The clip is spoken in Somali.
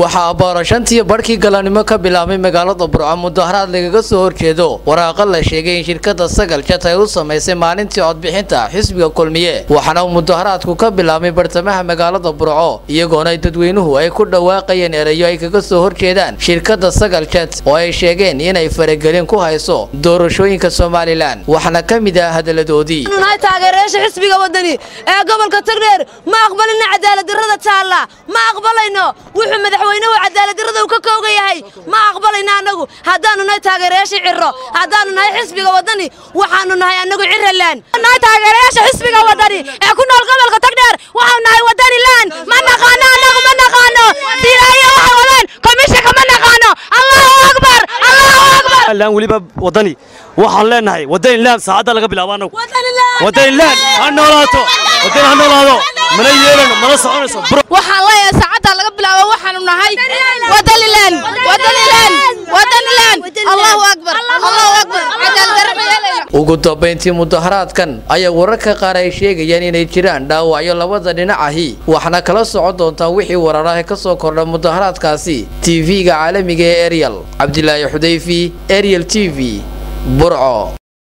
waxaa abbaaro shantii barhkii galannimo ka bilaabmay magaalada burco mudaharaad lagaga soo horjeedo waraaqa la sheegay in shirkada sagal jat ay u samaysay maalintii codbixinta xisbiga kulmiye waxaana uu mudaharaadku ka bilaabmay bartamaha magaalada burco iyagoona dadweynuhu ay ku dhawaaqayeen erayo ay kaga soo horjeedaan shirkada sagal jat oo ay sheegeen inay faragelin ku hayso doorashooyinka somalilan waxaana ka mid ah hadaladoodii nahay taageerayaasha xisbiga wadani ee gobolka tagdheer ma aqbalina cadaaladdarrada taalla ma aqbalayno wuxuu madaxweynuhu cadaaladdarrada uu ka kooga yahay ma aqbalayno annagu haddaannu nahay taageerayaasha cirro haddaannu nahay xisbiga wadani waxaannu nahay annagu cirralaan nahay taageerayaasha xisbiga wadani ee ku nool gobolka tagdheer waxaanu nahay wadani laan ma naqaano annagu ma naqaano siiraayo waxa wadaan komishanka ma naqaano allahu akbar allahu akbar laan weliba wadani waxaan leenahay wadani laan saacadda laga bilaabo annagu wadani laan ha noolaato wadani ha noolaado mana yeelano mana soconayso waxaan leeyahay saacadda laga bilaabo waxaanu nahay wadanilan wadanilan wadanilan allahu akbar allahu akbar cadaaladdarra ma yeelayno ugu dambayntii mudaharaadkan ayaa wararka qaar ay sheegayaan inay jiraan dhaawacyo labada dhinac ahi waxaana kala socon doontaa wixii wararaha ka soo kordha mudaharaadkaasi tv-ga caalamiga ee eryal cabdilaahi xudayfi eryal t v burco